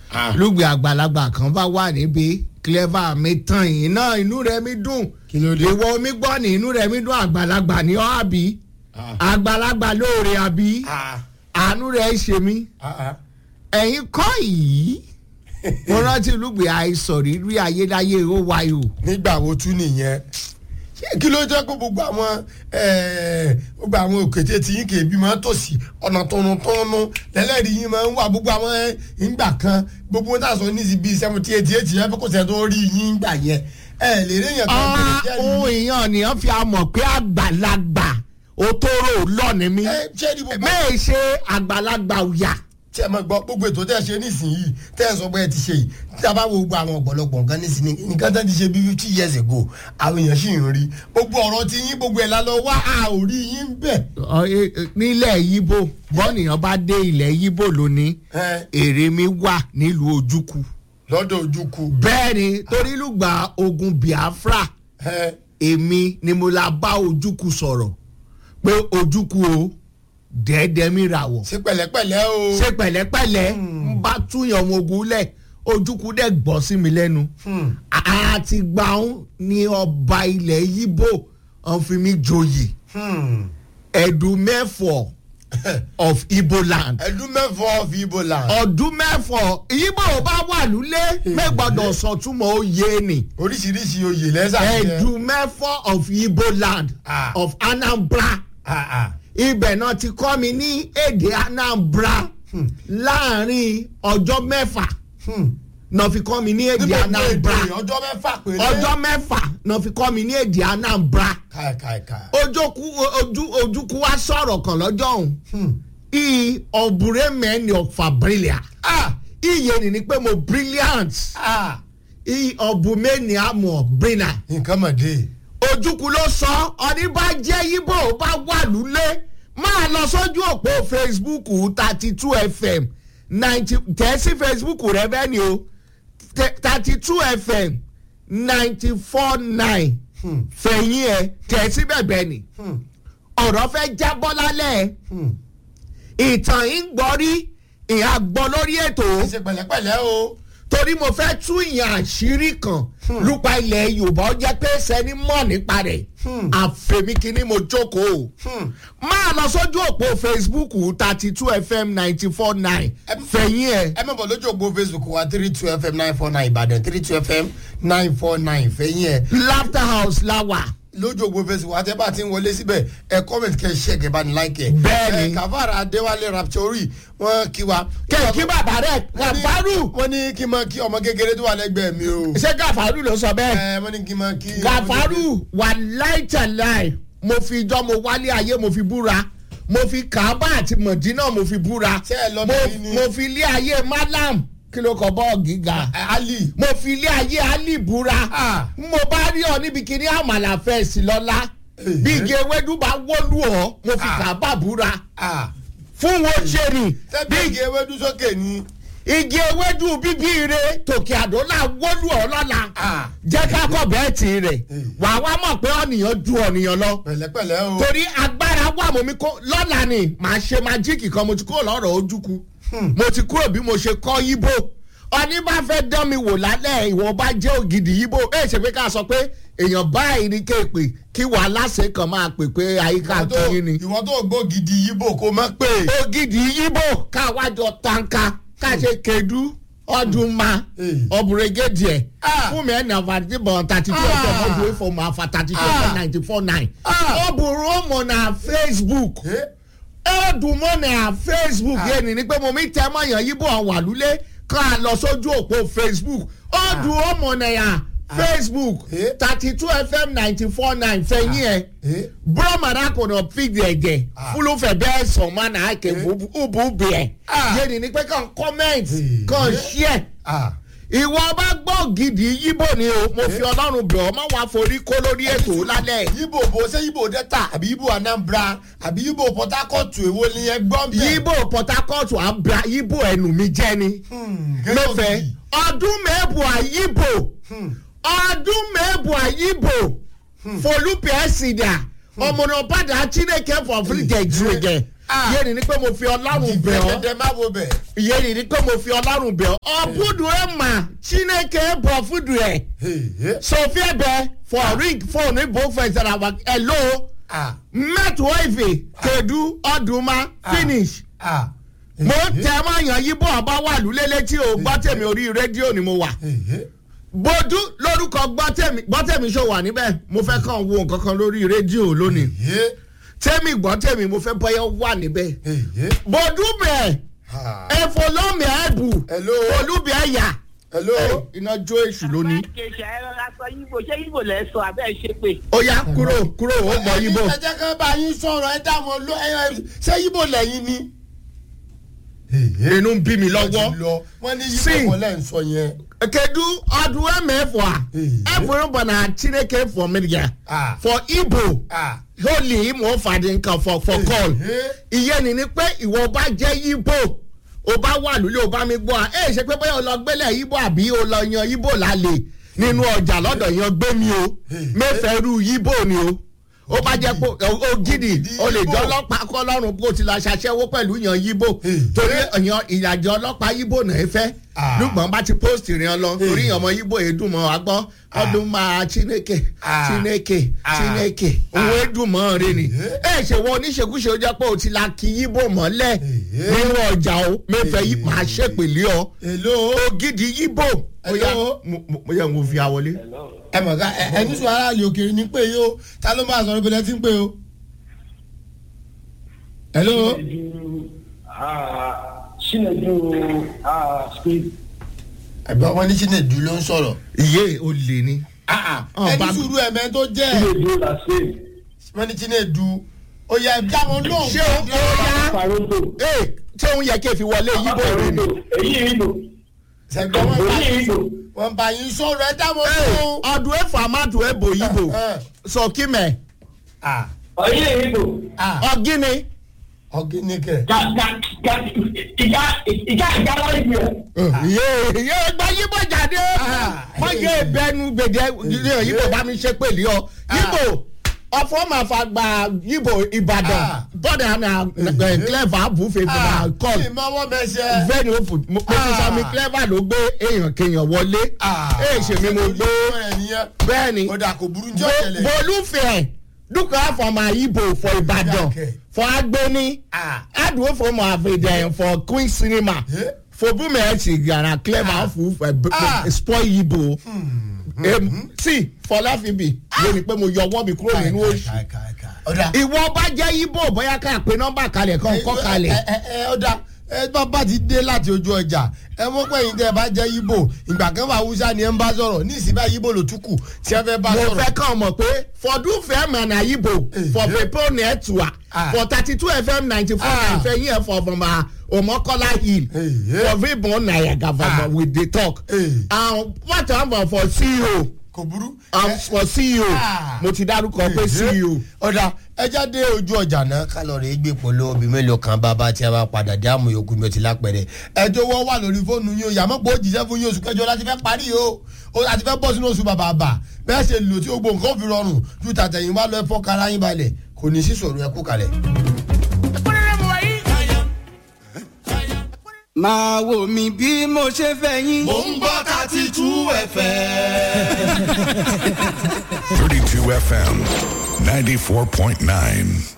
Ah. lùgbì àgbàlagbà kan bá wà níbi clever mi tán yìí náà inú rẹ̀ mi dùn Kí ló dé? ìwọ omi gbọ́ ní inú rẹ̀ mi dùn àgbàlagbà ní ọ́ àbí Ah. àgbàlagbà lóore àbí Ah, àánú rẹ̀ ṣe mí ah, ah. ẹ̀yin kọ́ yìí mo rántí lùgbì àìsàn rírí ayédáyé ó wáyé o. nígbà wo tún nìyẹn ṣé kí ló jẹ́ kó gbogbo àwọn eh, gbogbo àwọn òkété tí yín kì í bí máa ń tòsí ọ̀nà tọ̀nùtọ̀nù lẹ́lẹ́rìí yín máa ń wà gbogbo àwọn eh, ìgbà kan gbogbo wọn tà sọ ní ibi seventy eighty eight yẹn fẹ́ kó sẹ́ tó rí yín gbà yẹn ẹ lè rí èèyàn kan Ah, bẹ̀rẹ̀ ohun jẹ́ èèyàn nìyẹn fi àmọ̀ pé àgbàlagbà òtóró lọ́ọ̀ni mi ẹ ṣé ní gbogbo mẹ́ẹ̀ ṣe àgbàlagbà òyà tí ẹ máa gbọ́ gbogbo ètò tẹ́ ẹ ṣe nísìnyìí tẹ́ ẹ sọ pé ẹ ti ṣe yìí tí a bá wo gbogbo àwọn ọ̀pọ̀lọpọ̀ nǹkan nísìnyí nǹkan tẹ́ ti ṣe bí fifty years ago àwọn èèyàn sì ń rí gbogbo ọ̀rọ̀ tí yín gbogbo ẹ̀ lálọ́ wá a ò rí yín bẹ̀. Ọ, e- e- nílẹ̀ yíbò bọ́nìyàn bá dé ilẹ̀ yíbò lónìí ẹ èrè mi wà nílùú ojúkù lọ́dọ̀ ojúkú bẹ́ẹ̀ ni torí lùgbà ogun biafra ẹ èmi ni mo la bá ojúkù sọ̀rọ̀ pé ojúkù o dẹ́ẹ́dẹ́ mi rà wọ̀ ṣe pẹ̀lẹ́pẹ̀lẹ́ o. ṣe pẹ̀lẹ́pẹ̀lẹ́ ń bá túyàn ọmọ ogun lẹ̀ ojúkú dẹ̀ gbọ́ sí mi lẹ́nu Hmm. àti gbàùn ni ọba ilẹ̀ yíbò ọ̀n fi mi joyè Hmm. ẹ̀dùn mẹ́fọ̀ of ibo land ẹdún mẹ́fọ́ fi ibo là ọdún mẹ́fọ̀ yíbò bá wà lulẹ̀ mẹ́gbọ́dọ̀ sọ̀túnmọ̀ oyè ni oríṣiríṣi oyè lẹ́sà jẹ́. ẹ̀dùn mẹ́fọ̀ of ibo land Ah. of anambra Ah, ah. ibẹ̀ náà ti kọ́ mi ní èdè anambra láàrin ọjọ́ mẹ́fà Hmm. náà fi kọ́ mi ní èdè níbo ni anambra èdè ọjọ́ mẹ́fà péré. ọjọ́ mẹ́fà náà fi kọ́ mi ní èdè anambra káìkáìkáì. ojókù ojú ojúkú wa sọ̀rọ̀ kan lọ́jọ́ òun Hmm. i ọ̀bùrẹ́ mẹ́ni ọ̀fà brilliant ah iye ni ni pé mo brilliant ah i ọ̀bùnmẹ́ni àmọ̀ brilliant nǹkan mọ̀ dé. ojúkú ló sọ ọní bá jẹ́ yíbò bá wà lulẹ̀ máa lọ sójú òpó facebook thirty two fm ninety tẹ̀sí facebook rẹ bẹ́ẹ̀ ni o thirty two fm ninety four nine Hmm. fẹ̀yìn ẹ̀ tẹ̀sí bẹ̀bẹ̀ ni Hmm. ọ̀rọ̀ fẹ́ jábọ́ lálẹ́ Hmm. ìtàn yìí ń gbọ́ rí ìhà gbọ́ lórí ètò ṣe pẹ̀lẹ́pẹ̀lẹ́ o. torí mo fẹ́ tú ìyàn àṣírí kan lúpa ilẹ̀ yorùbá ó jẹ́ pé sẹ́ni mọ̀ nípa rẹ̀ Hmm. àfẹ̀mí kínní mo jókòó Hmm. máa lọ sójú òpó facebook thirty two fm ninety four nine Ẹ- fẹ̀yìn ẹ̀ ẹ mọ̀ bọ̀ lójú ògbó facebook wa three two fm nine four nine ìbàdàn three two fm nine four nine fẹ̀yìn ẹ̀ laughter house láwà lójú ògbó facebook wa tẹ́ bá ti ń wọlé síbẹ̀ ẹ comment kẹ́ ẹ share kẹ́ ẹ bá ní like ẹ̀. Bẹ́ẹ̀ni. ẹ kàfàrà adéwálé raptori wọ́n kí wa. kẹ̀kí bàbá rẹ̀ gàfárù wọ́n ní kí n máa kí ọmọ kékeré tó wà lẹ́gbẹ̀ẹ́ mi o. ṣé gàfárù ló sọ bẹ́ẹ̀ ẹ wọ́n ní kí n máa kí. gàfárù wà láìtàláì mo fi ijọ́ mo wálé ayé mo fi búra mo fi kàábà àti mọ̀dínà mo fi búra Ṣé ẹ lọ mo, bẹ̀rẹ̀ ni? mo fi ilé ayé malam kí ló kọ bọ́ọ̀ gíga Ẹ, ali. mo fi ilé ayé ali búra Ah. mo bá rí ọ níbi kíní àmàlà fẹ́ẹ̀sì lọ́la Eh. bí igi ewédú bá wọ́lú ọ mo fi Ah. kàábà búra ah fún wọn ṣe ni tẹ́bí igi ewédú sókè ni. igi ewédú bíbí ire tòkè àdólà wọ́lú ọ lọ́la ah jẹ́ ká kọ̀ bẹ́ẹ̀ tì rẹ̀ Eh. wà wá mọ̀ pé ọ̀nìyàn ju ọ̀nìyàn lọ pẹ̀lẹ́pẹ̀lẹ́ o. torí agbára wà mọ́ mi kó lọ́la ni màá ṣe májíìkì kan mo ti kúrò lọ́rọ̀ ojúku Hmm. mo ti kúrò bí mo ṣe kọ́ yíbò ọní bá fẹ́ dán mi wò lálẹ́ ìwọ bá jẹ́ ògidì yíbò ẹ̀ ṣe pé ká sọ pé èèyàn báyìí ní kéèpè kí wàhálà ṣe kàn máa pè pé àyíká ìwọ tó kiri ni ìwọ tó gbó gidi yíbò kó má pè. ògidì yíbò káwájọ tanka ká ṣe kedu ọdún ma Eh. ọbùrẹ́gẹ́dì ẹ̀ Ah. fún mi ẹ̀ ní àfàtì bọ̀ thirty two Ah. ọjọ́ ọdún ìfọ̀mù àfàtàtì two Ah. ninety four nine Ah. ọbùrún ọmọ na facebook Eh? ẹ̀ẹ́dùnmọ́ na facebook Ah. yẹn ni ni pé mo mi tẹ́ mọ̀yàn yíbò àwọn àlùlé ká lọ sójú òpó facebook ọdún ọmọ na yà facebook Eh. thirty two fm ninety four nine fẹ̀yìn ẹ̀ Eh? bromara kọ̀nà fídíò ẹ̀jẹ̀ Ah. fúlùfẹ̀ bẹ́ẹ̀ sọ̀mọ́ náà kẹ́ ubu bìẹ̀ Ah. yẹn ni ni pé kàn comment Eh. kàn share ah ìwọ bá gbọ́ gidi yíbò ni o mo fi ọlọ́run bẹ̀ ọ́ má wàá forí kó lórí ètò lálẹ́ yíbò bó ṣé yíbò delta àbí yíbò anambra àbí yíbò port harcourt èwo ni ẹ gbọ́ bẹ́ẹ̀. yíbò port harcourt abra yíbò ẹnu mi jẹ́ ni Hmm, gẹ́gẹ́ lọ́fẹ̀ẹ́ bí- ọdún mẹ́bù àyíbò Hmm. ọdún mẹ́bù àyíbò folúpẹ̀ ẹ̀sìdà ọmọnà padà chineke fọ̀fúrìjẹ̀ jùlẹ̀ Ah. yéèni ni pé mo fi ọlọ́run bẹ̀ ọ́ dẹdẹ má wo bẹ̀. yéèni ni pé mo fi ọlọ́run bẹ̀ ọ́ ọ̀bùdù ẹ̀ mà chineke bọ̀ fúdù ẹ̀ sofia bẹ̀ for ring phone ibo fẹsẹ̀ àwọn hello mẹ́tò ìfè kedu ọdùnmá finish mo tẹ máa yàn yí bọ́ ọba wà lulẹ̀ tí o gbọ́ tèmi orí rédíò ni mo wà bójú lórúkọ gbọ́tẹ̀mí gbọ́tẹ̀mí ṣó wà níbẹ̀ mo fẹ́ kàn wo nǹkan kan lórí rédíò lónìí tẹ́mi gbọ́tẹ̀mí mo fẹ́ bọ́yọ̀ wà níbẹ̀ bójú bẹ̀ ẹ̀fọ́ lọ́mì ẹ̀bù Hello. olúbi ẹ̀yà hello. iná jó èṣù lónìí kèsì ẹ̀rọ aṣọ yíbo ṣé yíbo lẹ sọ abẹ́ ẹ̀ ṣe pé. ó yá kúrò kúrò ó mọ yíbo ẹ jẹ́ ká bá yín sọ̀rọ̀ ẹ dá wọn lọ ẹ ṣé yíbo lẹ́yìn ni. inú ń bí mi lọ́wọ́ wọ́n ní Sing. yíbo wọlé ń sọ yẹn. kedu ọdún ẹ̀mẹ́fọ̀ a Eh. ẹ̀fọ́ bọ̀ na chineke for media Ah. for igbo Ah. holy mo fàdí nǹkan for for call Eh. ìyẹn ni ni pé ìwọ bá jẹ́ yíbò o bá wà lólè o bá mi gbọ́ a ẹ ṣe pé bóyá o lọ gbélé yíbò àbí o lọ yan yíbò lálẹ́ nínú ọjà lọ́dọ̀ yan gbé mi o mẹ́fẹ̀ẹ́rú yíbò ni o ó bá jẹ́ pé o- o gidi o lè jọ ọlọ́pàá kọ́ lọ́rùn kó o ti la ṣaṣẹ́wó pẹ̀lú yan yíbò Eh. torí yan ìyàjọ ọlọ́pàá yíbò náà fẹ́ Ah. lùgbọ́n bá ti post rìn ọ lọ torí ọmọ yíbò èédùn mọ́ wa gbọ́ ọdún máa chineke Ah. chineke Ah. chineke òun èédùn mọ́ rẹ ni ẹ ṣe wọ oníṣekúṣe ó jẹ́ pé o ti la kí yíbò mọ́lẹ̀ Eh. nínú ọjà o mẹ́fẹ̀ẹ́ yìí máa ṣèpèlé ọ hello. ògidì yíbò ó yá Hello. mo- mo mo yẹ mo fi àwọlé. ẹ mọ̀ ká ẹ- ẹni sọ aráàlú òkèèrè ní pé yìí o ta ló máa sọ̀rọ̀ ìbílẹ̀ tí ń pè o. hello. Chinedu speak. ẹ̀gbọ́n wọn ní Chinedu ló ń sọ̀rọ̀. iye o lè ní. Ọ̀, ẹni bá- sùúrù ẹ̀mẹ́ tó jẹ́ Chinedu la speak. wọn ní Chinedu ó yẹ dá wọn lóhùn. ṣé o ó yá Paronto. ee ṣé òun yẹ kí n fi wọlé yíbò rẹ ni. Èyí ìbò. ṣẹ̀gbọ́n wọn bá Èyí ìbò. wọn bá yín sọ̀rọ̀ ẹ dá wọn Ee, lóhùn. ọdún ẹ̀fọ́ amádùn ẹ̀bò yíbò Eh, sọ kí mẹ́ ah, Èyí ìbò. ah, ọ̀gíní. ọ̀gíníkẹ̀. Ka ka ka ìjà ìjà ìjà lọ́yìn yẹn. iye iye gba yíbò jáde Ah. wọ́n jẹ́ ìbẹ́nu gbèdé yíbò bá mi ṣe pèlè ọ yíbò ọ̀fọ̀ máa fa gba yíbò ìbàdàn Ah. bọ́dà na clever bùfẹ̀ fúnra call ìmọ̀ wọn mẹ́sẹ̀. bẹ́ẹ̀ni ó fò mo ti sọ mi clever ló gbé èèyàn kéèyàn wọlé èè ṣe mi mo gbé bẹ́ẹ̀ni ó dà kò burú jọ́ tẹ̀lẹ̀. bolúfẹ̀ dúkọ̀ fọmọ ibo for ìbàdàn Okay. for agbeni Ah. adùn fọmọ àfẹ̀dẹ̀ for queen cinema Eh? for bùmẹ̀ ẹ̀ ti gàrà clever fún Ah. spoil ibo sí fọláfíbi lórí pé mo yọwọ́ mi kúrò nínú oṣù ọ̀dà ìwọ bá jẹ́ ibo bóyá ká pe nọ́mbà kalẹ̀ kan kọ́ kalẹ̀. ẹ ẹ ẹ ọ̀dà ẹ bá bá ti dé láti ojú ọjà ẹ mọ̀ pé yín tẹ́ ẹ bá jẹ́ yíbò ìgbà kan wà haúsá ni ẹ ń bá sọ̀rọ̀ ní ìsìn bá yíbò ló tún kù tí ẹ fẹ́ bá mo sọ̀rọ̀. fẹ́ kàn mọ̀ pé fọdún fẹ́ mọ̀ náà ibo for pepo network Ah. for thirty two fm ninety four Ah. nine fẹ́ yín ẹ̀ for bọ̀mọ̀ omokola hill Eh, yeah. for vibon nayaga Ah. for with the talk Eh. and what about for ceo kò burú. um, Ẹ- for ceo Ah. mo ti dárúkọ pé ceo. ọ̀dà ẹja dé ojú ọjà náà kálọ̀rì gbé polo obì mélòó kan bàbá tí a bá padà dé àmú yòókù mi ò ti lápẹ̀rẹ̀ ẹjọ́ wọ́n wà lórí fóònù yín o yàmọ́ pé ó jíṣẹ́ fún yín oṣù kẹjọ láti fẹ́ parí o o láti fẹ́ bọ́ sínú oṣù bàbà bà bẹ́ẹ̀ ṣe lò tí gbogbo nǹkan fi rọrùn ju tàtẹ̀yìn wá lọ ẹ̀fọ́ kára yín balẹ̀ kò ní sí sọ̀rọ̀ ẹ̀kú kalẹ̀. máa wò mí bí mo ṣe fẹ́ yín. mò ń gbọ́ thirty two fm. 32 FM 94.9.